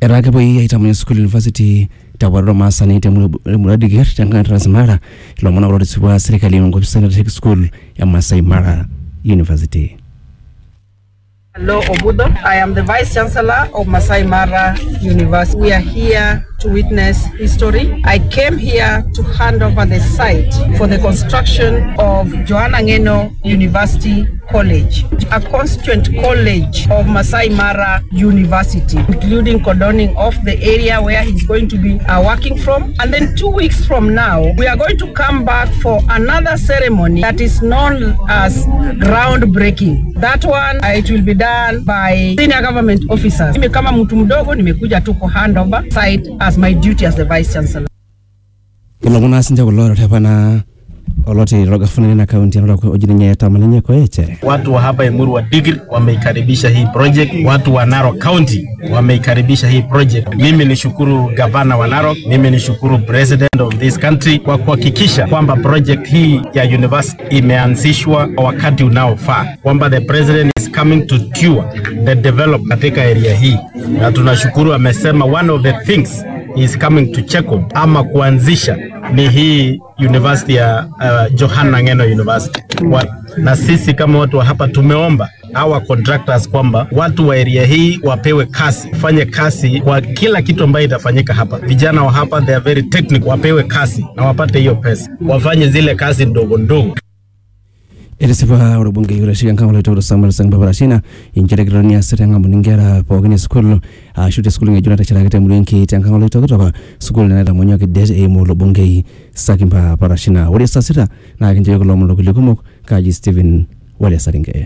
etaa kepuoi aitamanyu sukuul university tewaroro maasani temurua diker tenkang transmara ilomon kulo tisipua serkali enkopisi naitasheki sukuul e Masai Mara University. Hello, Obudo. I am the Vice Chancellor of Masai Mara University. We are here to witness history. I came here to hand over the site for the construction of Joanna Ngeno University College, a constituent college of Masai Mara University, including cordoning off the area where he's going to be uh, working from. And then two weeks from now, we are going to come back for another ceremony that is known as groundbreaking. That one, uh, it will be done by senior government officers. Mimi kama mtu mdogo nimekuja tu ku hand over site as my duty as the vice chancellor. ilomon naa sinche kulo otepana oloti logafunani na kaunti anoto oji ninye tamalenye koeche Watu wa hapa Emuru wa Digri wameikaribisha hii project, watu wa Narok County wameikaribisha hii project. Mimi nishukuru gavana wa Narok, mimi nishukuru president of this country kwa kuhakikisha kwamba project hii ya university imeanzishwa kwa wakati unaofaa, kwamba the president is coming to tour the develop katika area hii, na tunashukuru amesema one of the things he is coming to check on ama kuanzisha ni hii university ya uh, Johanna Ngeno University wa, na sisi kama watu wa hapa tumeomba hawa contractors kwamba watu wa area hii wapewe kasi, fanye kasi kwa kila kitu ambayo itafanyika hapa. Vijana wa hapa they are very technical, wapewe kasi na wapate hiyo pesa, wafanye zile kazi ndogo ndogo. etisipa orbungei oitasheki enkang oloitokito samuel sang babarashina inchere kitoni asita eng'amu nkera pookin esukuul ashu tesukuul ng'ejuk nateshetaki temurua enkei tenkang oloitoktok sukuul naitamonyuaki det eimu ilo bungei sakimba parashina ore saa sita naa kinchooki kulo omon kulie kumok kaji stephen wale saringe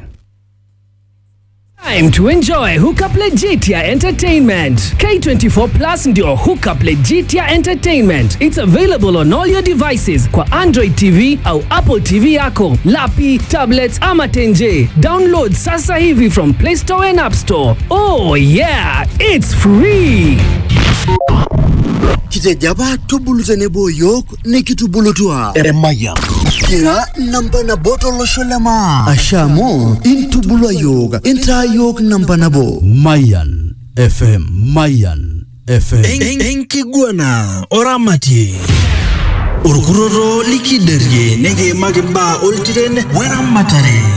Time to enjoy Hookup Legitia Entertainment. K24 Plus ndio Hookup Legitia Entertainment. It's available on all your devices kwa Android TV au Apple TV yako, lapi, tablets ama tenje. Download sasa hivi from Play Store and App Store. Oh yeah, it's free. kitejaba tubulu tenebo yiok nikitubulutua eremaya kira namba nabo tolosho lema asha amu intubulua yiok intaa yiok namba nabo Mayan FM Mayan FM En- enkiguana oramatie orkuroro likiderie nekiimaki mbaa oltiren weramatare